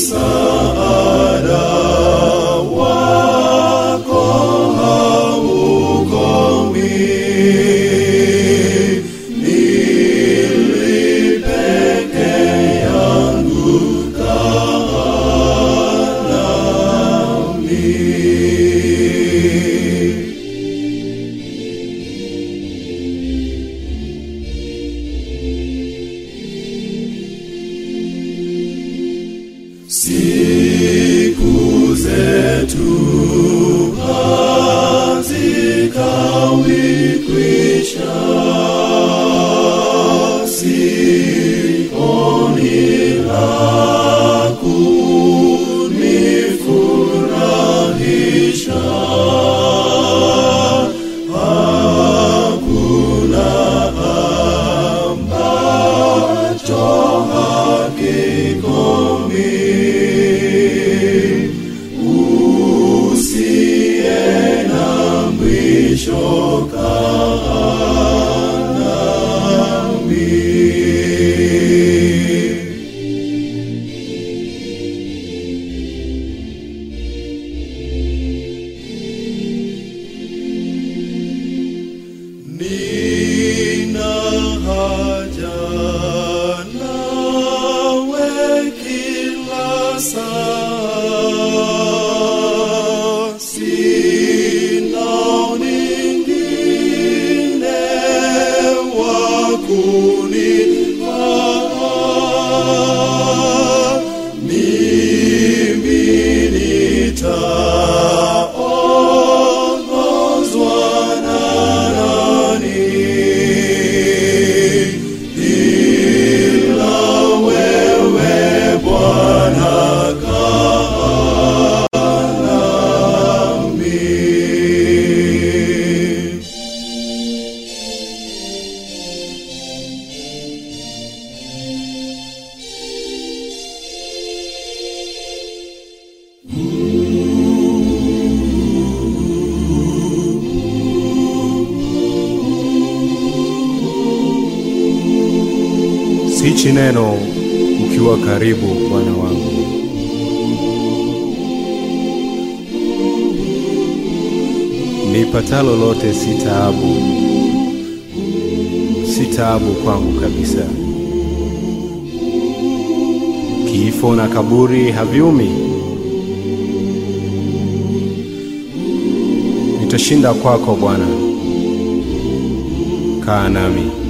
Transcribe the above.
msaada wako haukomi. Ili peke yangu kaa nami. Siku zetu hazikawi kwisha, sioni la kunifurahisha. Hakuna ambacho hakikomi usiye na mwisho kaa nami. Nina haja nawe kila saa, sina mwingine wa kunifaa. Mimi nitaongozwa na nani ila wewe Bwana kaa nami. Sichi neno ukiwa karibu, Bwana wangu. Nipatalo lote si taabu, si taabu kwangu kabisa. Kifo na kaburi haviumi, nitashinda kwako Bwana. Kaa nami.